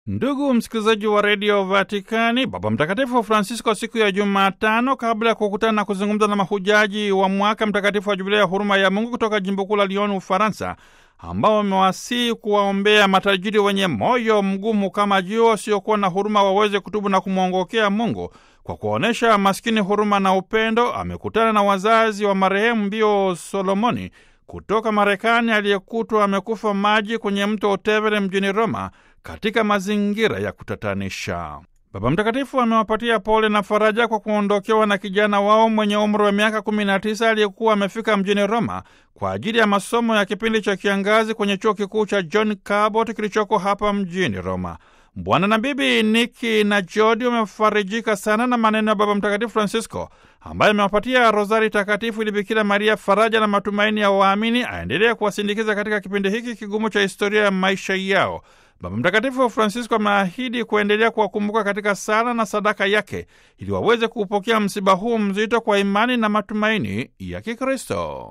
Ndugu msikilizaji wa redio Vatikani, Baba Mtakatifu Francisco siku ya Jumatano, kabla ya kukutana na kuzungumza na mahujaji wa mwaka mtakatifu wa Jubilia ya huruma ya Mungu kutoka jimbo kuu la Lyon, Ufaransa, ambao wamewasihi kuwaombea matajiri wenye moyo mgumu kama jiwe, wasiokuwa na huruma, waweze kutubu na kumwongokea Mungu kwa kuonyesha maskini huruma na upendo. Amekutana na wazazi wa marehemu Mbio Solomoni kutoka Marekani aliyekutwa amekufa maji kwenye mto Otevere mjini Roma katika mazingira ya kutatanisha. Baba Mtakatifu amewapatia pole na faraja kwa kuondokewa na kijana wao mwenye umri wa miaka 19 aliyekuwa amefika mjini Roma kwa ajili ya masomo ya kipindi cha kiangazi kwenye chuo kikuu cha John Cabot kilichoko hapa mjini Roma. Bwana na Bibi Niki na Jodi wamefarijika sana na maneno ya Baba Mtakatifu Francisco ambaye amewapatia rozari takatifu ili Bikira Maria, faraja na matumaini ya waamini, aendelee kuwasindikiza katika kipindi hiki kigumu cha historia ya maisha yao. Baba Mtakatifu Francisco ameahidi kuendelea kuwakumbuka katika sala na sadaka yake ili waweze kuupokea msiba huu mzito kwa imani na matumaini ya Kikristo.